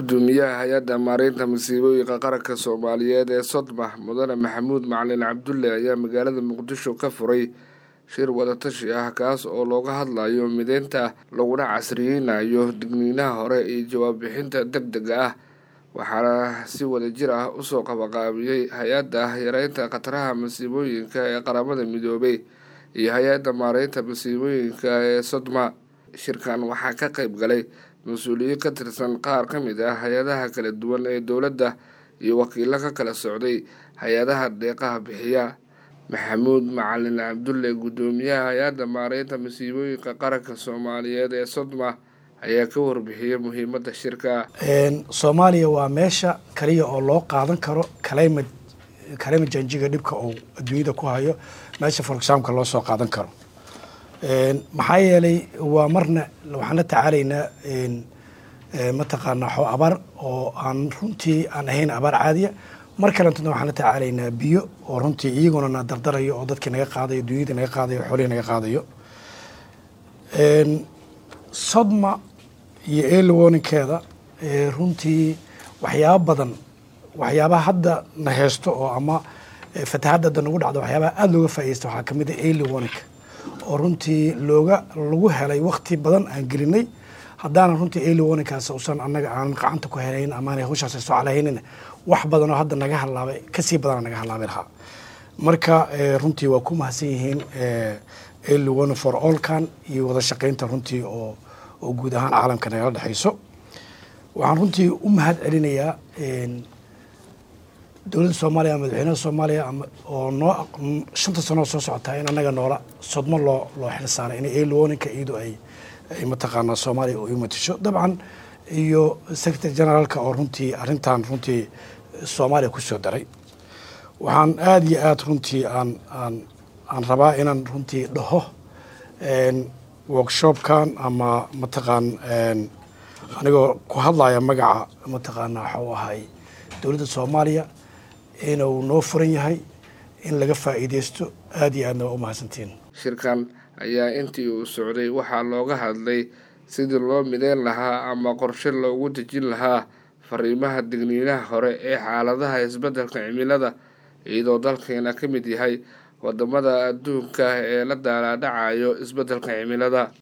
gudoomiyaha hay-adda maareynta masiibooyinka qaranka soomaaliyeed ee sodma mudane maxamuud macalin cabdulle ayaa magaalada muqdisho ka furay shir wadatashi ah kaas oo looga hadlayo mideynta laguna casriyeynayo digniinaha hore iyo jawaab bixinta deg dega ah waxaana si wadajir ah usoo qabaqaabiyey hay-adda yareynta khataraha masiibooyinka ee qaramada midoobay iyo hay-adda maareynta masiibooyinka ee sodma shirkan waxaa ka qeyb galay mas-uuliyiin ka tirsan qaar ka mid ah hay-adaha kala duwan ee dowladda iyo wakiilo ka kala socday hay-adaha deeqaha bixiya maxamuud macalin cabdulle guddoomiyaha hay-adda maareynta masiibooyinka qaranka soomaaliyeed ee sodma ayaa ka warbixiyey muhiimadda shirka soomaaliya waa meesha kaliya oo loo qaadan karo kalayma kalayma janjiga dhibka uu adduunyada ku hayo meesha forexamka loo soo qaadan karo maxaa yeelay waa marna waxaan la tacaalaynaa mataqaanaa xoo abaar oo aan runtii aan ahayn abaar caadiya mar kalentana waxaan la tacaalaynaa biyo oo runtii iyaguna na dardarayo oo dadkii naga qaadayo dunyadii naga qaadayo xoolihii naga qaadayo sodma iyo early warningkeeda runtii waxyaaba badan waxyaabaha hadda na heysto oo ama fatahadda hadda nagu dhacdo waxyaabaha aada looga faaideysta waxaa kamid a early warningka oo runtii looga lagu helay wakti badan aan gelinay haddaanan runtii early warningkaas usan annaga aanan gacanta ku helayn amaana hawshaas soo calahaynin wax badan oo hadda naga halaabay kasii badana naga halaabay lahaa marka runtii waa ku mahadsan yihiin early warning for allkan iyo wada shaqeynta runtii oo oo guud ahaan caalamka nagala dhexeyso waxaan runtii u mahad celinayaa dowladda soomaaliya madaxweynaha soomaaliya oo noo shanta sanoo soo socotaa in annaga noola sodmo loo loo xil saaray in early warningka iyadu ay ay mataqaanaa soomaaliya u imatisho dabcan iyo secretary generaalka oo runtii arrintan runtii soomaaliya ku soo daray waxaan aada iyo aada runtii aan aan aan rabaa inaan runtii dhaho workshopkan ama mataqaan anigoo ku hadlaya magaca mataqaanaa waxau ahay dowladda soomaaliya inuu noo furan yahay in laga faa'iideysto aada iyo aadna waa u mahadsantiin shirkan ayaa intii uu socday waxaa looga hadlay sidii loo mideyn lahaa ama qorshe loogu dejin lahaa fariimaha digniinaha hore ee xaaladaha isbeddelka cimilada iyadoo dalkeena ka mid yahay wadamada adduunka ee la daalaadhacayo isbeddelka cimilada